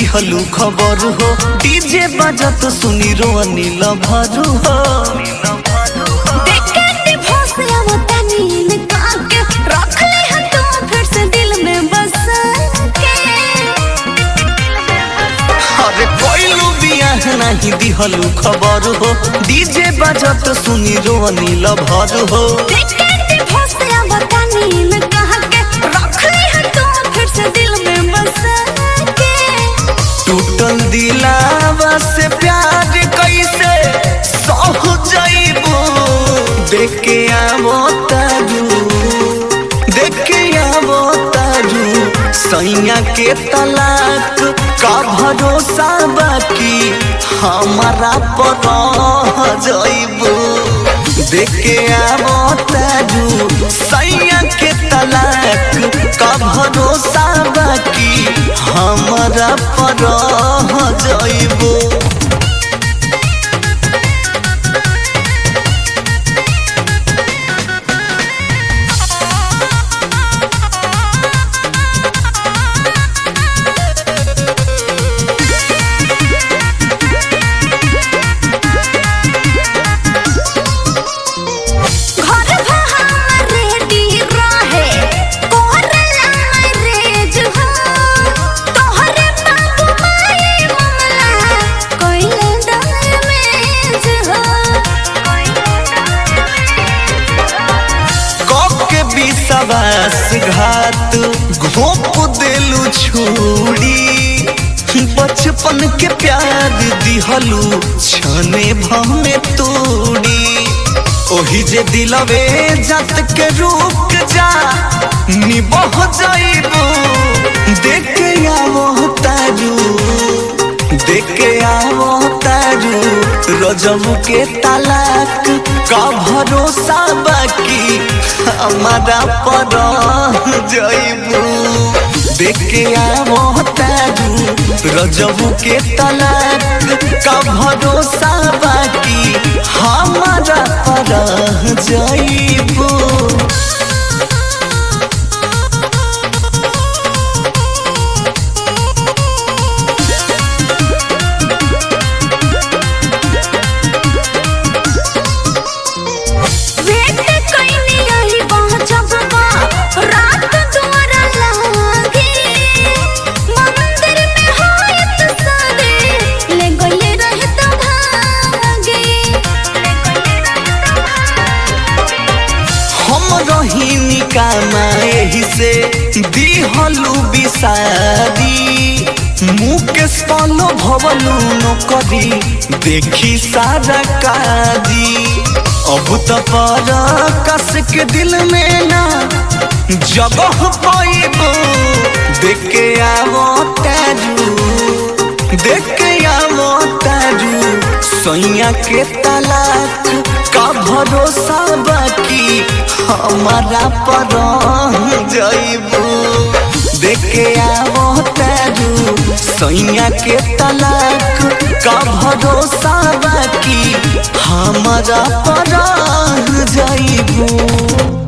दिहलू खबर हो डीजे बजत सुनी रो अनिल भरू हो देखे डिवोर्स आवतानी निकाल के रख ले हम तुम फिर से दिल में बस के अरे कोइलू बियाह नहीं दिहलू खबर हो डीजे बजत सुनी रो अनिल भरू हो देखे डिवोर्स आवतानी निकाल के रख ले हम तुम फिर से दिल में बस के टूटल दिलावा से प्यार कैसे सह जाइबो देख के आवो तारू देख के आवो तारू सैया के तलाक का भरोसा बाकी हमारा पर रह जाइबो देख के आवो तारू सैया के तलाक का भरोसा बाकी हमारा पर रह जाइबो घर भहार रेडी रहे कोरला मैरेज हो तोहरे बाबू माए मामला कोइले डैमेज हो के विश्वास घात घोप देलू छुड़ी बचपन के प्यार दिहलू छने भमे तोड़ी ओही जे दिलवे जत के रुक जा निबह जाइबो देख के आवो तारू देख के आवो तारू रजम के तलाक का भरोसा बाकी हमारा पर जाइबू देख के आवो तारू रजम के तलाक का भरोसा बाकी हमारा पर जाइबू वेट कइनी यही पहुंचब बा रात द्वारा लागे मंदिर में होयत सादे ले गइले रहत भागे हम रही निकामा एही से दिहलू बिसारी मुकेश पालो भवलू नौकरी देखी सारा काजी अब तो पर कस के दिल में ना जगह पाइबो देख के आवो तारू देख के आवो तारू सैया के तलाक का भरोसा बाकी हमारा पर जाइबू देख के आवो तारू सैया के तलाक का भरोसा बाकी हमारा पर जाइबू